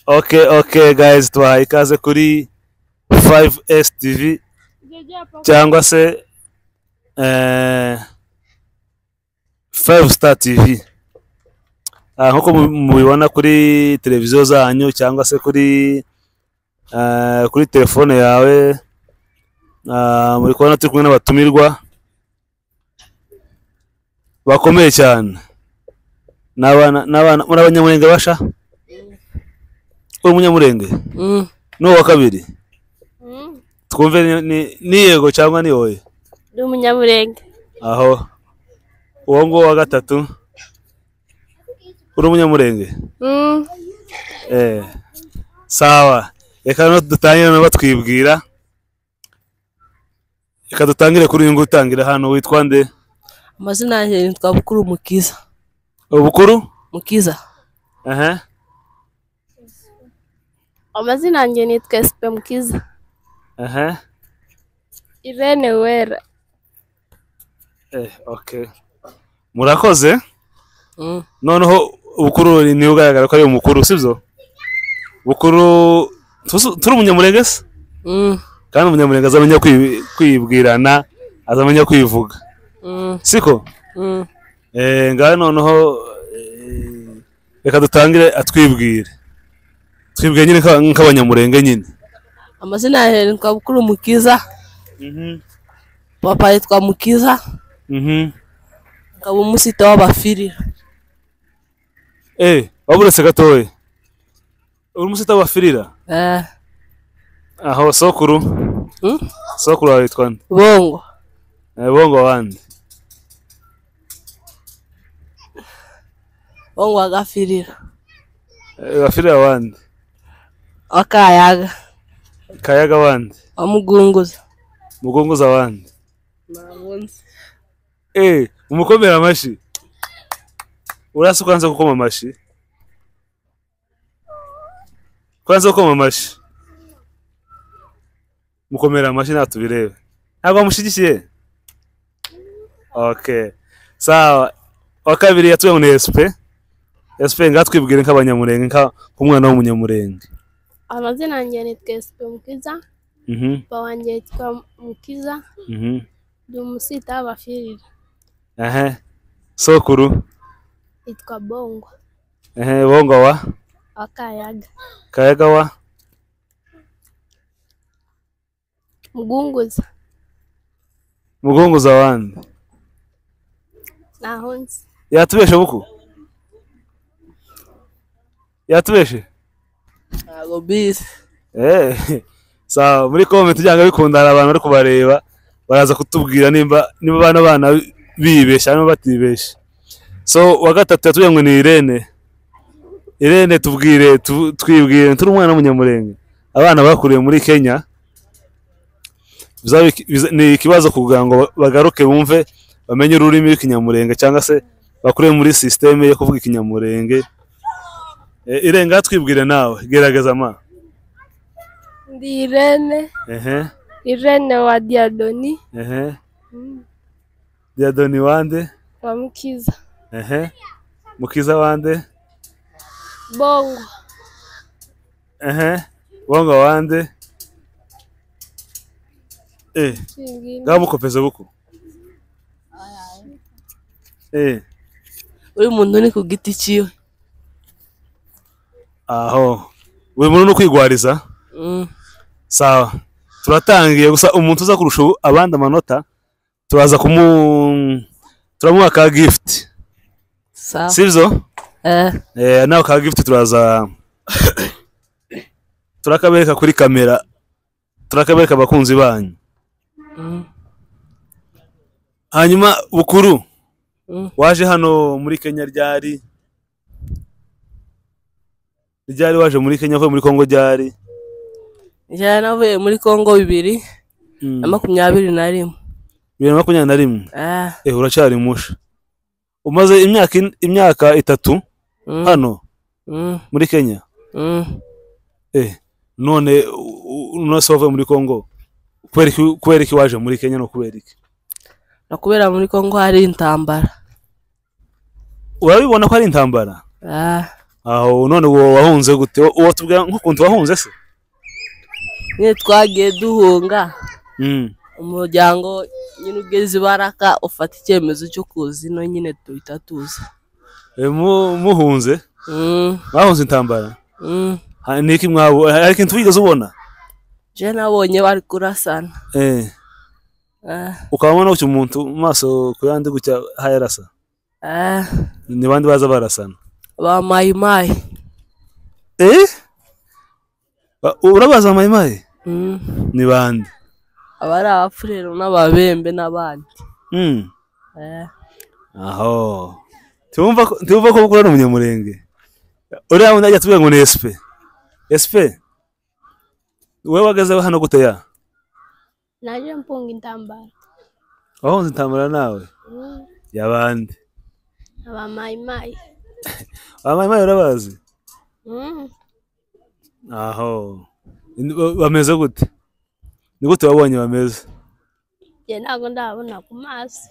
okay okay guys tubaha ikaze kuri 5s tv cyangwa se eh, 5 star tv Ah, nk'uko mu- mubibona kuri televiziyo zanyu cyangwa se kuri eh, kuri telefone yawe Ah, muri kubona turi kumwe n'abatumirwa bakomeye cyane n'abana n'abana muri abanyamurenge basha uri umunyamurenge Mm. ni uwa kabiri Mm. twumve ni- ni- ni yego cyangwa ni oya Ndi umunyamurenge. aho uwo nguwo wa gatatu uri umunyamurenge Mm. Eh, sawa reka no dutangire no batwibwira reka dutangire kuri uyu nguyu utangira hano witwa nde amazina yanjye yitwa bukuru mukiza ubukuru mukiza ehe Amazina yanjye nitwa Esipe Mukiza. ehe Irene Wera. eh okay murakoze Mm. noneho ubukuru ni- niwe ugaragara ko ari umukuru sibyo bukuru tuzi- turi umunyamurenge se Mm. kandi umunyamurenga azamenya kwi- kwibwirana azamenya kwivuga Mm. siko Mm. eh ngaho noneho eh, reka dutangire atwibwire twibwire nyine nka- nk'abanyamurenge nyine amazina yanjye yitwa bukuru mukiza papa yitwa mukiza Mhm. nkaba umusite w'abafirira eh waba uretse gatoya uri umusita wafirira Eh, aho sokuru mm? sokuru wawe yitwa nde bongo Eh, bongo wandi bongo wa gafirira wafirira wandi wa kayaga kayaga wandi wa mugunguza mugunguza wandi eh umukomera amashyi urasa ukanza gukoma amashyi kwanza gukoma amashyi mukomera amashyi ntabwo tubirebe ntabwo wamushyigikiye okay sawa wa kabiri yatuye muri SP SP ngaho twibwire nk'abanyamurenge nka- nk'umwana w'umunyamurenge Amazina yanjye nitwa Esipe Mukiza. mhm Papa wanjye yitwa Mukiza. mhm Ndi umusita w'abafirira. ehe sokuru Yitwa Bongo. ehe bongo wa Wa Kayaga. kayaga wa Mugunguza. mugunguza wandi Naho nzi. yatubeshe buku yatubeshe ntabwo bizi Eh, sawa muri comment ujyanga bikunda hari abantu bari kubareba baraza kutubwira nimba niba bana bana bibeshya niba batibeshya so wa gatatu yatuye ngo ni Irene Irene tubwire tu- twibwire turi umwana w'umunyamurenge abana bakuriye muri Kenya bizaba iki- biza- ni ikibazo kugira ngo ba- bagaruke bumve bamenye ururimi rw'ikinyamurenge cyangwa se bakuriye muri sisiteme yo kuvuga ikinyamurenge Eh, Irenga twibwire nawe gerageza ma Ndi Irene. ehe Irene wa Diadoni. ehe Mm. diadoni wande Wa Mukiza. ehe mukiza wande Bongo. ehe bongo wande eh Simbwira. ngaho mukopeze buku eh buri muntu ni ku giti cyiwe aho buri muntu ni ukwigwariza Mm. sawa turatangiye gusa umuntu uza kurusha ubu- abandi amanota turaza kumu turamuha ka gift sawa sibyo Eh, Eh, nawe ka gift turaza turakabereka kuri kamera turakabereka abakunzi banyu mm, hanyuma bukuru mm. waje hano muri kenya ryari ryari waje muri kenya avuye muri kongo ryari njyewe navuye muri congo bibiri na Mm, makumyabiri na rimwe bibiri na makumyabiri na rimwe Eh, eh uracyari musha umaze imyaka in- imyaka itatu mm, hano mm, muri kenya mm. eh none u- u- none se wavuye muri kongo kubera iki- kubera iki waje muri kenya no kubera iki no kubera muri congo hari intambara urabibona ko ari intambara Ah, aho none uwo wahunze gute Uwo- uwo tubwira nk'ukuntu wahunze se nyine twagiye duhunga Mm. umuryango nyine ugeze ibaraka ufata icyemezo cyo kuza ino nyine duhita tuza E, mu- muhunze Mm, mwahunze intambara mm. Ha, ni iki mwabu hari ikintu wigeze ubona je nabonye bari kurasana eh Ah, ukabona gutya umuntu mu maso ku yandi gutya hayarasa ah, ni bandi baza barasana ba mayimayi eh Ba- urabaza mayimayi Mm. ni bande abari abafurero n'ababembe n'abandi mm. Eh, aho tumva ko tumva ko ukora umunyamurenge uriya wundi ajya tuvuga ngo ni SP SP wowe wageze hano gute ya naje mpunga intambara wahunze intambara nawe Mm, yabandi aba mayimayi abamayi urabazi Mm, aho Ni- ba- bameze gute ni gute wabonye bameze njye ntabwo ndabona ku maso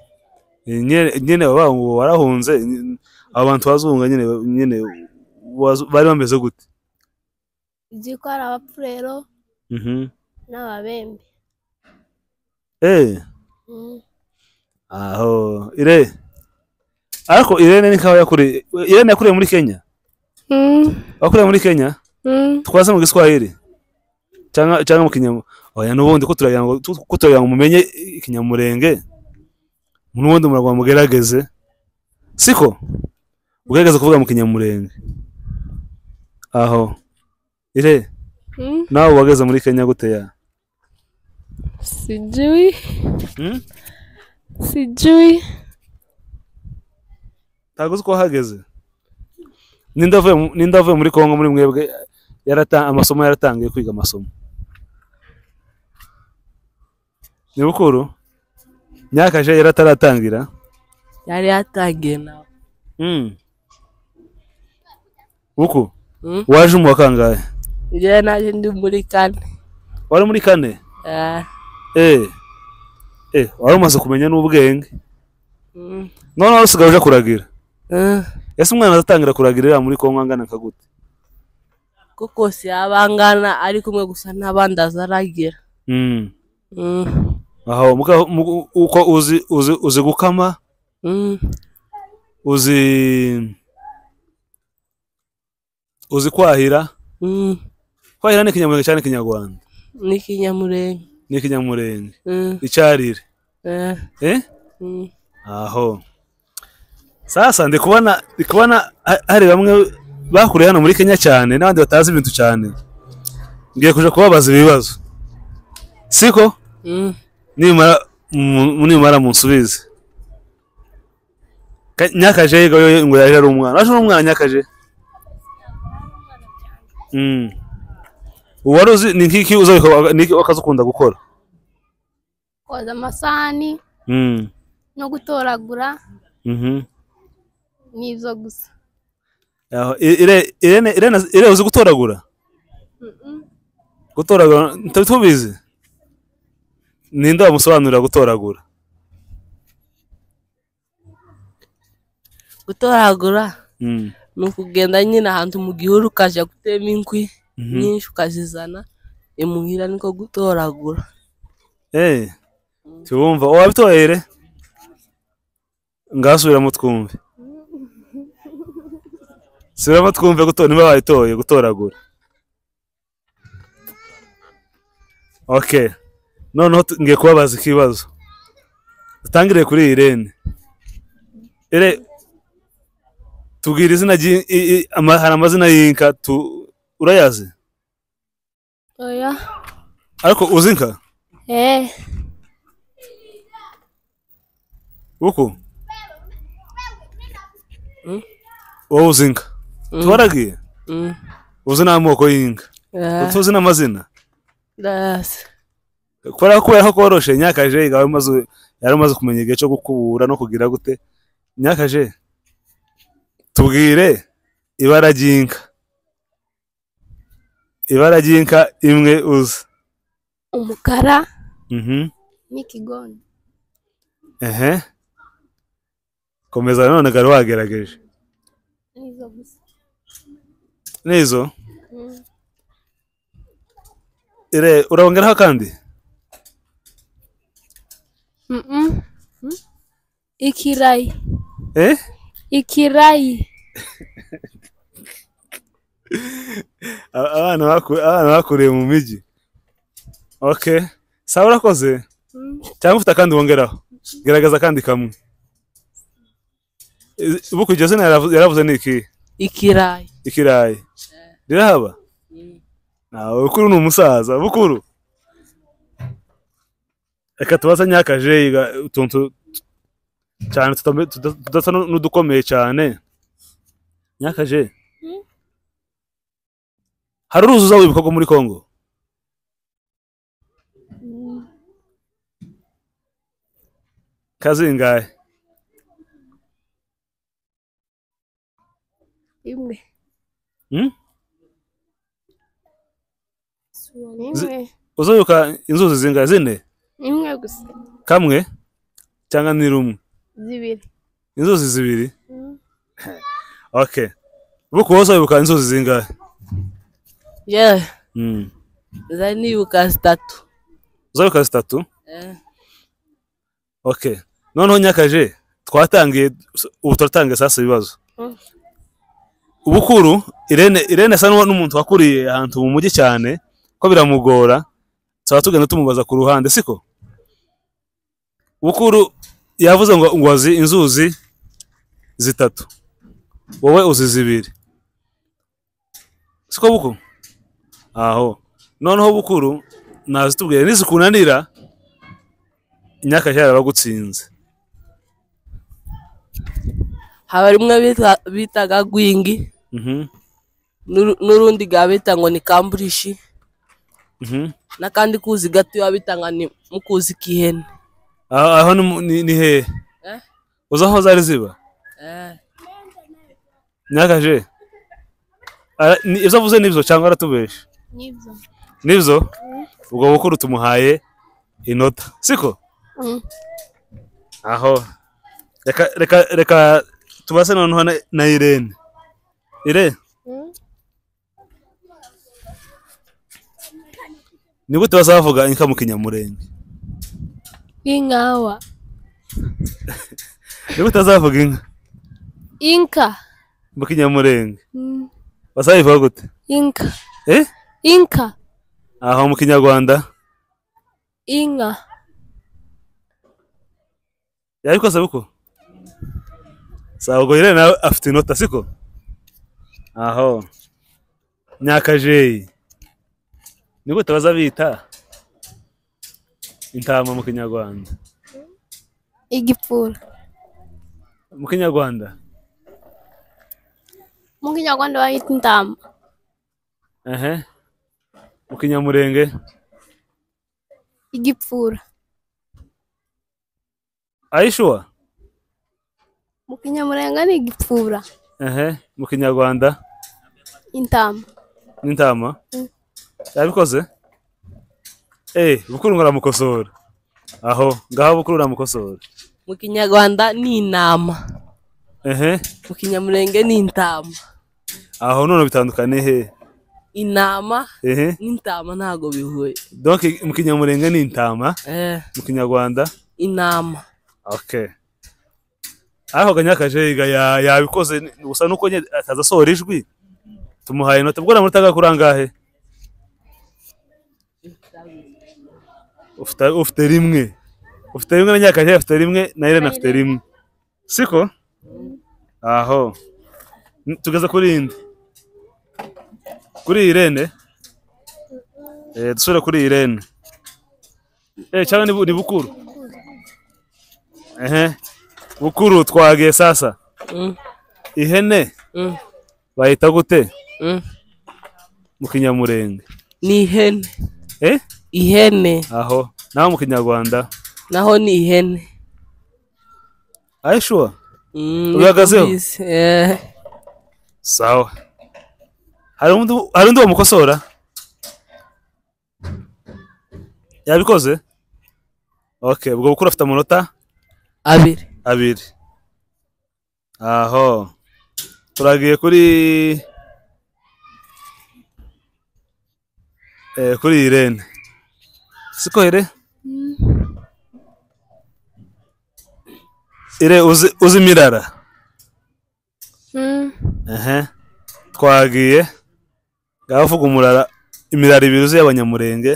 nyene nyene baba ngo warahunze ny- abo bantu bazunga nyene nyene wazu- bari bameze gute uzi ko hari abapfurero mhm n'ababembe eh Mm, aho ire ariko irene ni kawa yakuri irene yakuriye muri Kenya mm, wakuriye muri Kenya mm. twaza mu giswahili cyangwa cyangwa mu kinyamurenge oya n'ubundi ko turagira ngo tu- ko turagira ngo mumenye ikinyamurenge n'ubundi muragwa mugerageze siko ugerageze kuvuga mu kinyamurenge aho ire Mm, nawe wageze muri kenya gute ya sijui Hmm? sijui ntabwo uzi ko wahageze ninde avuye mu- ninde avuye muri kongo muri mwebwe yarata- amasomo yaratangiye kwiga amasomo ni bukuru nyakaje yarataratangira yari yatangiye nawe Mm. uku Mm. waje mu wa kangahe njyewe naje ndi muri kane wari muri kane Eh, eh eh wari umaze kumenya n'ubwenge mm, none wari usigaye uje kuragira eh. ese umwana azatangira kuragira iriya muri kongo angana kagute ko kose yaba angana ari kumwe gusa n'abandi azaragira Mm. Mm, aho muga- mu- uko uzi uzi uzi gukama mm, uzi uzi kwahira mm. kwahira ni ikinyamurenge cyane ikinyarwanda n'ikinyamurenge ni ikinyamurenge Mm, icyarire eh, eh mm, aho sasa ndi kubona ndi kubona ha- hari bamwe bakuriye hano muri kenya cyane n'abandi batazi ibintu cyane ngiye kuja kubabaza ibibazo siko mm. nimara mu- nimara munsubize Ka- nyakaje yego yo- ngo yaje ari umwana waje ari umwana nyakaje Mm. uwari uzi ni nk'iki uza bikaba- ni iki wakazi ukunda gukora koza amasahani Mm. no gutoragura Mhm. n'izo gusa Aho, I- Ire- irene irene irene uzi gutoragura gutoragura tuba tubizi ninde wamusobanurira gutoragura gutoragura Mm. ni ukugenda nyine ahantu mu gihuru ukajya gutema inkwi nyinshi ukazizana imuhira niko gutoragura Eh, tubumva wabitohere ngasubiramo twumve subiramo twumve gutora niba wabitoye gutoragura okay noneho tu- ngiye kubabaza ikibazo dutangire kuri irene ire tubwira izina ry'i- i- i- ama- hari amazina y'inka tu urayazi oya ariko uzi inka eh uku Mm. wowe uzi inka tubaragiye Mm, uzi n'amoko y'inka eh, tuzi n'amazina ndayasi. kubera ko kubera ko koroshe nyakaje yari umaze yari umaze kumenya igihe cyo gukubura no kugira gute nyakaje tubwire ibara ry'inka ibara ry'inka imwe uzi umukara mhm n'ikigoni ehe komeza nanone gari wagerageje n'izo gusa n'izo ire urabongeraho kandi Mm-mm. Mm. Ikirai. eh Ikirai. A- abana baku- abana bakuriye mu migi okay sawa urakoze Mm. cyangwa ufite akandi wongeraho gerageza akandi kamwe I- buku iryo zina yaravu- yaravuze ni iki ikirayi ikirayi rirahaba Ah, bukuru ni umusaza bukuru reka tubaza nyakajeyi ga- utuntu tu- cyane tutambe- tuda- tudasa n'u- n'udukomeye cyane nyakajeyi hari uruzuza w'ibikorwa muri kongo kazingahe Imwe. Hmm? Imwe. uzoyuka inzuzi zingahe zine Imwe gusa. kamwe cyangwa ni rumwe Zibiri. inzuzi zibiri Mm. okay buku wowe uzoyibuka inzuzi zingahe yewe Mm. nza nibuka zitatu uzoyibuka zitatu Eh, Okay. Noneho nyakaje twatangiye ubu turatangiye sasa ibibazo. Mm. Ubukuru Irene Irene asa n'uwo- n'umuntu wakuriye ahantu mu mujyi cyane ko biramugora. Twaba tugenda tumubaza ku ruhande siko? Bukuru yavuze ngo ngo azi inzuzi zitatu. Wowe uzi zibiri. Siko buku? Aho. Noneho bukuru nazitubwiye nisikunanira nyakaje yarabagutsinze. haba rumwe bita- bitaga gwingi Mhm. n'uru- n'urundi ga bita ngo ni kamburishi Mhm. n'akandi kuzi gatoya bita ngo ni mukuzi k'ihene aho aho ni mu- ni- ni hehe Eh? uzi aho zari ziba Eh, nyakaje Ara- ni- ibyo avuze nibyo cyangwa aratubesha Nibyo. nibyo ubwo bukuru tumuhaye inota siko Mm. aho reka reka reka tubase noneho na- na irene irene Mm. ni gute bazavuga inka mu kinyamurenge Ingawa. ni gute bazavuga inka Inka. mu kinyamurenge Mm. bazayivuga gute Inka. eh Inka. aho mu kinyarwanda Inka. yabikoze buko sabwo rero nawe afite inota siko aho nyakajeyi ni gute baza bita intama mu kinyarwanda Igipfura. mu kinyarwanda Mu Kinyarwanda bayita intama. ehe mu kinyamurenge Igipfura. ayishuwa Mu Kinyamurenge ni igipfura. ehe mu kinyarwanda Intama. n'intama yabikoze eh bukuru ngo aramukosora aho ngaho bukuru aramukosora mu kinyarwanda ni intama ehe mu kinyamurenge ni intama aho none bitandukanye he intama ehe n'intama ntago bihuye donc mu kinyamurenge ni intama Eh, mu kinyarwanda intama okay ariko ganyakajeyiga yabikoze ni- gusa nuko nyine ataza asohora ijwi tumuhaye inota bwo namurutaga kuri angahe ufite ufite rimwe ufite rimwe na nyakajeyi afite rimwe na irene afite rimwe siko aho N- tugeze kuri iyi ndi kuri iyi irene eh dusubire kuri iyi irene eh cyangwa ni bu- ni bukuru ehe bukuru twagiye sasa Mm, ihene mm, bayita gute mm. mu kinyamurenge ni ihene eh ihene aho naho mu kinyarwanda naho ni ihene ayishuwa Mm, Ubihagazeho? niko mbizi. Eh, sawa hari undi hari undi wamukosora yabikoze okay ubwo bukuru afite amanota abiri abiri aho turagiye kuri eh, kuri irene siko ire ire uzi uzi mirara Mm. Ehe. twagiye ngaho uvuga umurara imirara ibiri uzi y'abanyamurenge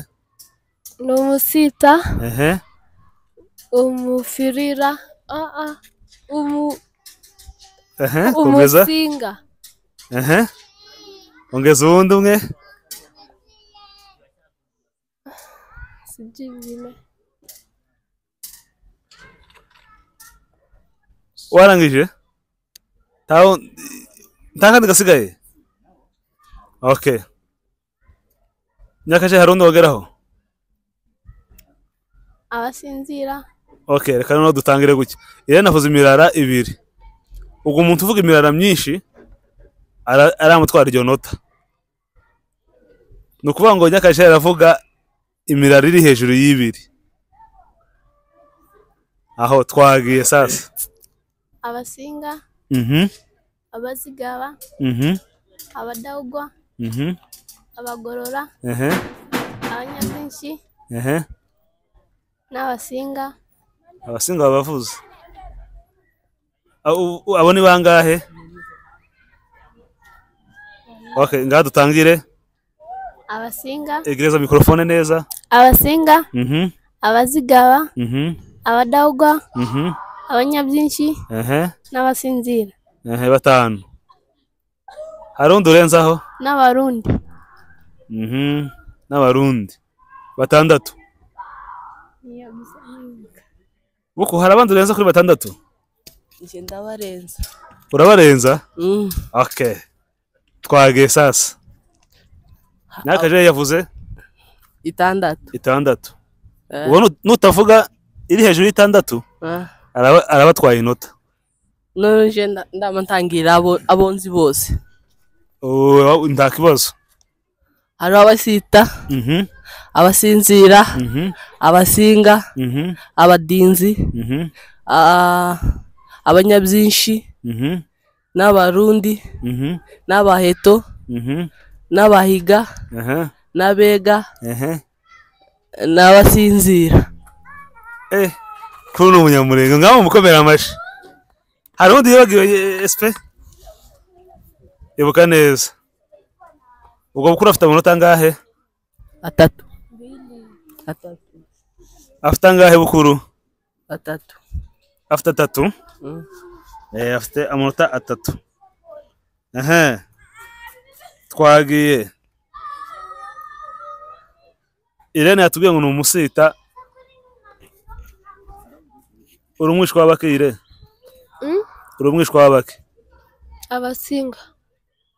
Ni umusita, ehe umufirira, ah, ah, umu- ehe komeza umusinga, ehe ongeza uwundi umwe sijui ingine. warangije ntaho nta kandi gasigaye okay nyakashe hari undi wageraho abasinzira okay reka noneho dutangire gutya iyo navuze imirara ibiri ubwo umuntu uvuga imirara myinshi ara- aramutwara iryo nota ni ukuvuga ngo nyakashe aravuga imirara iri hejuru y'ibiri aho twagiye sasa abasinga mhm abazigaba mhm abadawugwa mhm abagorora ehe abanyabyinshi ehe n'abasinga abasinga babavuze Abo- u- abo ni bangahe okay ngaha dutangire abasinga egereza mikorofone neza abasinga mhm abazigaba mhm abadawugwa mhm abanyabyinshi ehe n'abasinzira ehe batanu hari undi urenzaho n'abarundi mhm n'abarundi batandatu buku hari abandi urenza kuri batandatu njye ndabarenza urabarenza Mm. okay twagiye sasa n'akaje yavuze itandatu itandatu Eh, ubwo nu- nutavuga iri hejuru y'itandatu ah. araba- arabatwaye inota none nje nda- ndamutangira abo- abo nzi bose Ubu, nta kibazo hariho abasita Mhm, abasinzira mhm, abasinga mhm, abadinzi mhm, ah, abanyabyinshi mhm, n'abarundi mhm, n'abaheto mhm, n'abahiga aha, n'abega aha. n'abasinzira Eh, kuri ni umunyamurenge ngaho mukomera amashi hari undi yibagiwe esipe ibuka neza ubwo bukuru afite amanota angahe atatu atatu afite angahe bukuru atatu afite atatu Mm. eh, afite amanota atatu ehe twagiye irene yatubwiye ngo ni umusita uri umwishwa w'abake ire Mm? uri umwishwa w'abake abasinga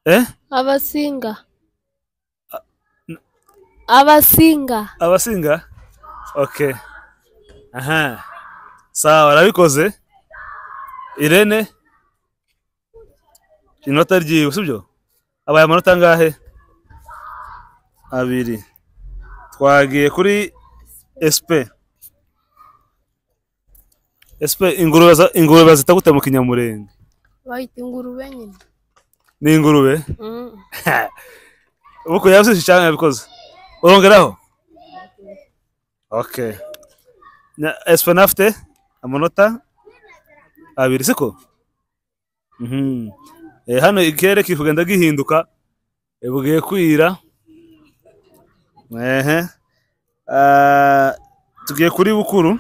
eh abasinga abasinga abasinga okay aha sawa arabikoze irene inota ryiwe sibyo abaye amanota angahe abiri twagiye kuri sp sp ingurube za- ingurube bazita gute mu kinyamurenge bayita ingurube nyine ni ingurube ubu yabisije cyane yabikoze urongeraho okay na espen afite amanota abiri siko Mhm. Eh, hano ikirere kiri kugenda gihinduka Eh, bugiye kwira ehe Ah, tugiye kuri bukuru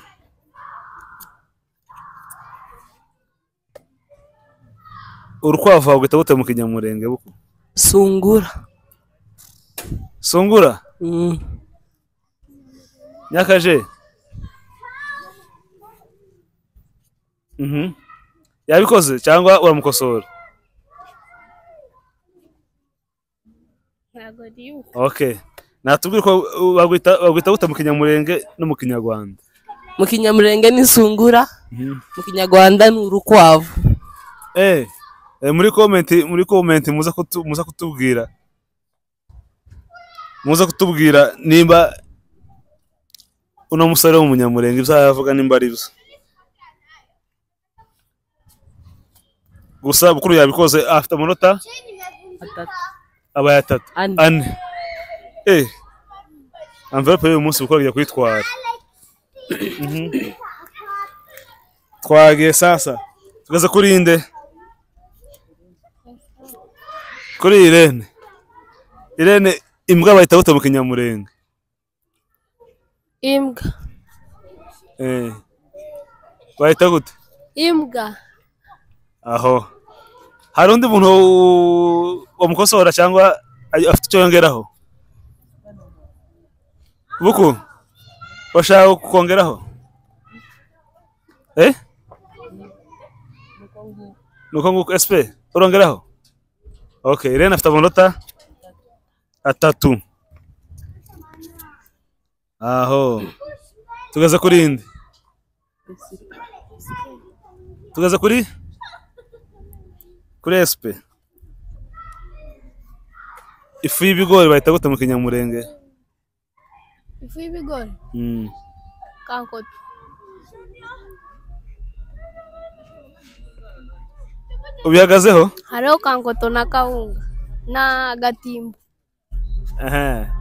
urukwavu wagwita gute mu kinyamurenge buku sungura sungura Mm. nyakaje Mhm. yabikoze cyangwa uramukosora ntabwo ariyo okay natubwire ko uh, bagwita bagwita gute mu kinyamurenge no mu kinyarwanda mu kinyamurenge ni sungura Mhm. mu kinyarwanda ni urukwavu eh eh, muri comment muri comment muza kutu, muza kutubwira muza kutubwira nimba uno musore w'umunyamurenge ibyo yavuga nimba ari byo gusa bukuru yabikoze afite amanota atatu abaye atatu Ane. ane eh amverope y'uyu munsi uko kujya kuyitwara Mhm. twagiye sasa tugeze kuri inde kuri irene irene imbwa bahita bata mu kinyamurenge Imbwa. Eh. bahita gute Imbwa. aho hari undi muntu wamukosora cyangwa ay- afite icyo yongeraho buku washaka kukongeraho eh nuko nguko sp urongeraho okay irene afite amanota atatu aho tugeze kuri indi tugeze kuri kuri SP ifu y'ibigori bahita gute mu kinyamurenge Ifu y'ibigori. Mm. Kankota. ubihagazeho Hariho kankoto na kawunga. Na gatimbo. Aha.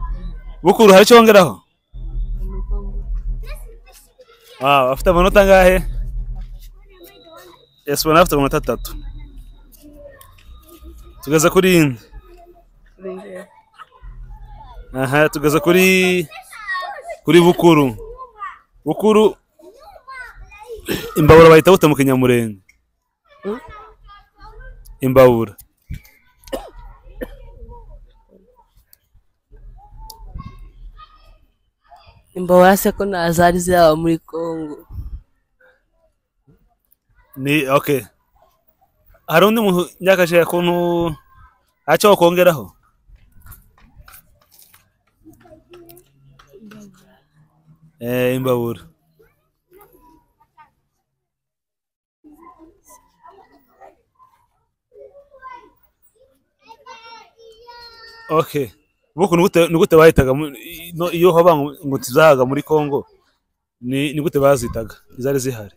bukuru hari icyo wongeraho Wow, afite amanota angahe SP nawe afite amanota atatu tugeze kuri yindi aha tugeze kuri kuri bukuru bukuru imbabura bahita gute mu kinyamurenge Hmm? imbabura imbabura se ko nta zari zaba muri kongo ni okay hari undi muntu nyakajije kuntu acyo wakongeraho eh imbabura okay buku ni gute ni gute bahitaga mu- i- no- iyo haba ngo tizaga muri Kongo ni ni gute bazitaga izari zihari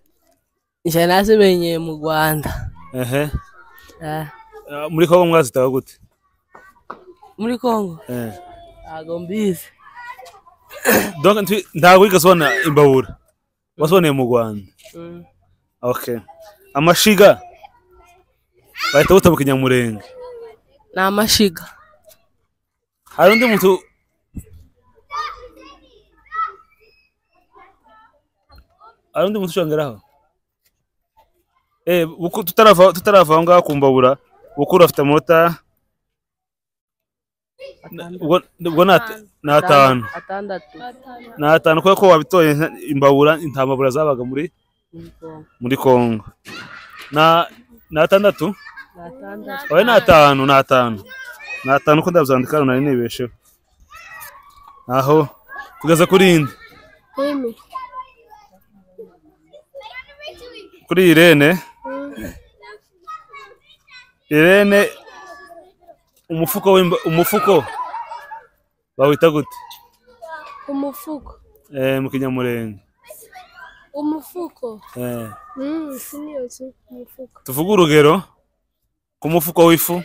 njye nazimenyeye mu rwanda ehe Ah, Ah, muri kongo mwazitaga gute muri kongo Eh. ntago mbizi donc nti- ntabwo wigeze ubona imbabura wasuboneye mu rwanda Mm. okay amashiga bahita bita mu kinyamurenge ni amashiga hari undi muntu hari undi muntu ushongeraho eh buku- tutarava tutarava aho ngaho ku mbabura bukuru afite amanota ubwo ubwo ni at- ni atanu atandatu ni atanu kubera ko wabitoye nta- imbabura nta mbabura zabaga muri muri kongo muri Kongo na na atandatu ni atandatu oya ni atanu ni atanu ni atanu ko ndabyandika hano nari nibesheho aho tugeze kuri indi Mimi. kuri Irene Irene umufuko w'imba- umufuko bawita gute Umufuko. eh mu kinyamurenge Umufuko. eh Mm, si niyo tu. Umufuko. tuvuge urugero ku mufuko w'ifu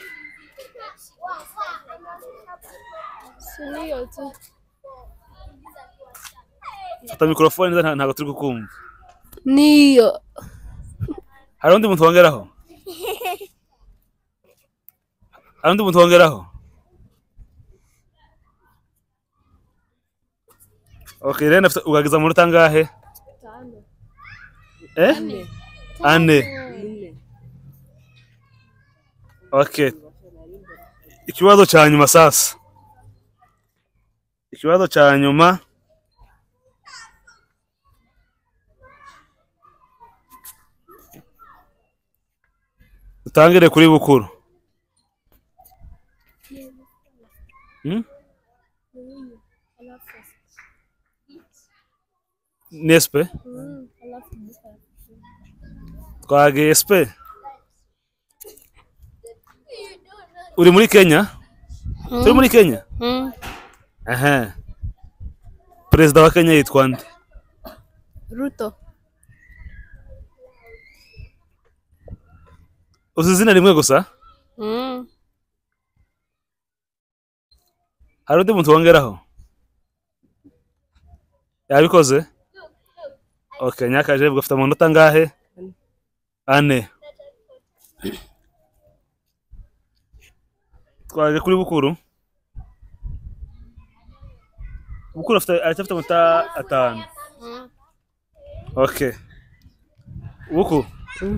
Si niyo tu. fata mikrofone neza nta- ntabwo turi kukumva Niyo. hari undi muntu wongeraho hari undi muntu wongeraho ok rero afite ugagiza amanota angahe eh ane ine ok ikibazo cya nyuma sasa ikibazo cya nyuma utangire kuri bukuru Hmm? ni sp twagiye sp uri muri kenya turi muri kenya Mm. aha perezida wa kenya yitwa nde Ruto. uzi izina rimwe gusa Mm. hari undi muntu wongeraho yabikoze ok nyakajebwe afite amanota angahe ane twaje kuri bukuru bukuru afite aracyafite amanota atanu ok buku Mm.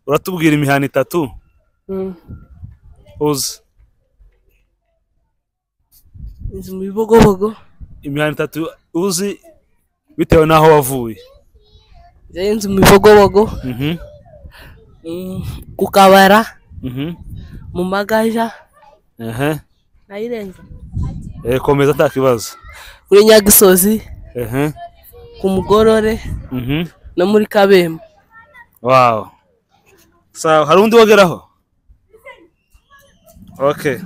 uratubwira imihana itatu Mm. uzi inzu mu bibogobogo imihanda itatu uzi bitewe n'aho wavuye njyewe inzu mu bibogobogo Mhm, mm, ku kabara mhm, mu magaja ehe. nayirenza Eh, komeza nta kibazo kuri nyagisozi Ehe, ku mugorore mhm. no muri kabembe wow sawa hari undi wogeraho okay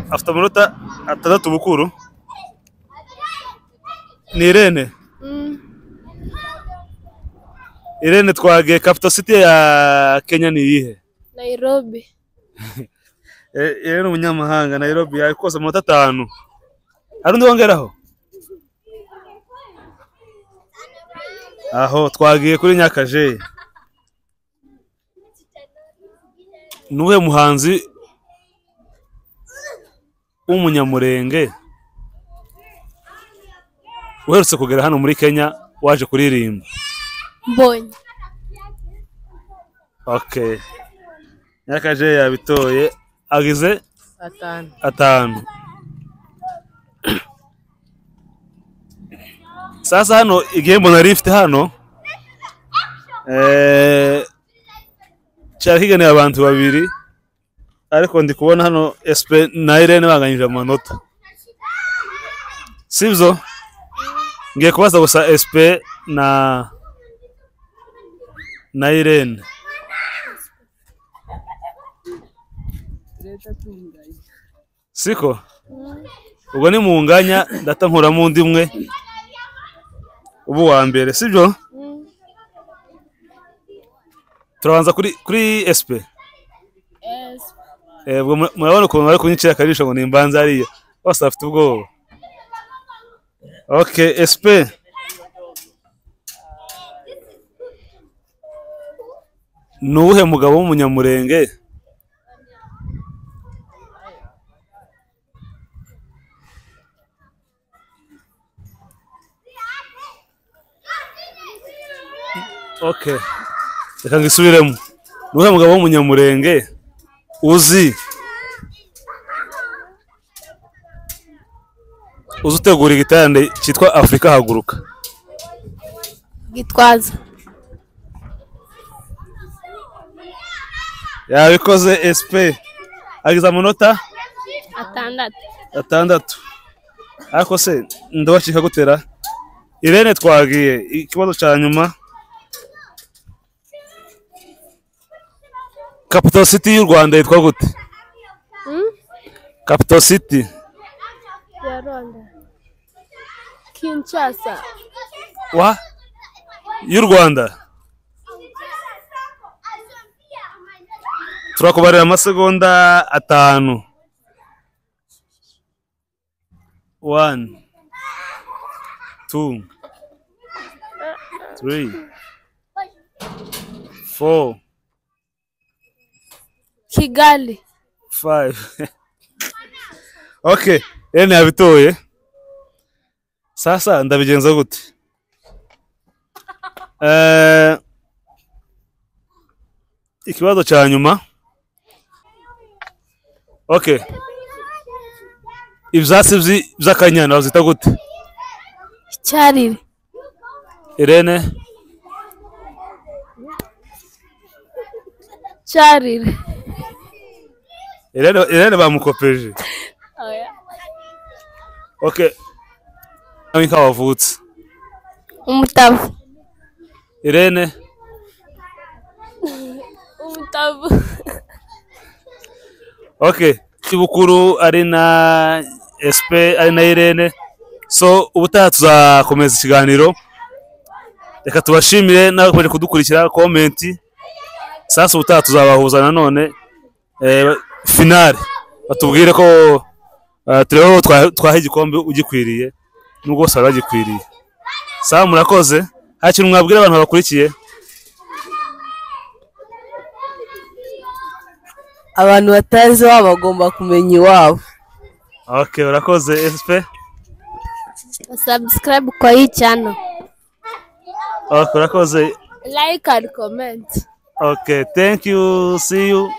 afite amanota atandatu bukuru ni irene irene twagiye capital city ya kenya ni iyihe Nairobi Eh, Yeye ni umunyamahanga Nairobi yakose amanota atanu. Hari undi wongeraho? Aho twagiye kuri Nyakaje. Nuwe muhanzi w'umunyamurenge uherutse kugera hano muri Kenya waje kuririmba. mbonye Okay. Nyakaje yabitoye agize atanu atanu sasa hano igihembo nari mfite hano eh, cyari kigeneye abantu babiri ariko ndi kubona hano espe na irene banganyije amanota sibyo ngiye kubaza gusa espe na na irene siko ubwo ni mu nganya ndata nkuramo undi umwe uba uwa mbere sibyo turabanza kuri kuri SP Eh, ubwo mura- murabona ukuntu bari kunyicira akajisho ngo nimbanze hariya bose bafite ubwoba ok SP ni uwuhe mugabo w'umunyamurenge ok reka ngisubiremo ni uwuhe mugabo w'umunyamurenge uzi uzi utegura igitande cyitwa afurika haguruka gitwaza yabikoze sp agize amanota atandatu atandatu ariko se ndabacika gutera irene twagiye ikibazo cya nyuma capital city y'u rwanda yitwa gute capital city ya rwanda kinshasa wa y'u rwanda turakubarira amasegonda atanu one two three four kigali five okay rene yabitoye sasa ndabigenza gute Eh, ikibazo cya nyuma okay ibyatsi by'i- by'akanyana bazita gute icyarire irene cyarire irene irene bamukopeje okay nawe nka wavutse umutavu irene umutavu Okay, Kibukuru ari na SP ari na Irene. So ubutaha tuzakomeza ikiganiro. Reka tubashimire n'abakomeje kudukurikira comment. Sasa ubutaha tuzabahuza nanone eh, finale batubwire ko Ah, turebe aho twa- twaha igikombe ugikwiriye nubwo bose bari bagikwiriye sawa murakoze hari ikintu mwabwira abantu babakurikiye abantu batazi iwabo bagomba kumenya iwabo okay urakoze FSP subscribe kwa hii channel okay urakoze like and comment okay thank you see you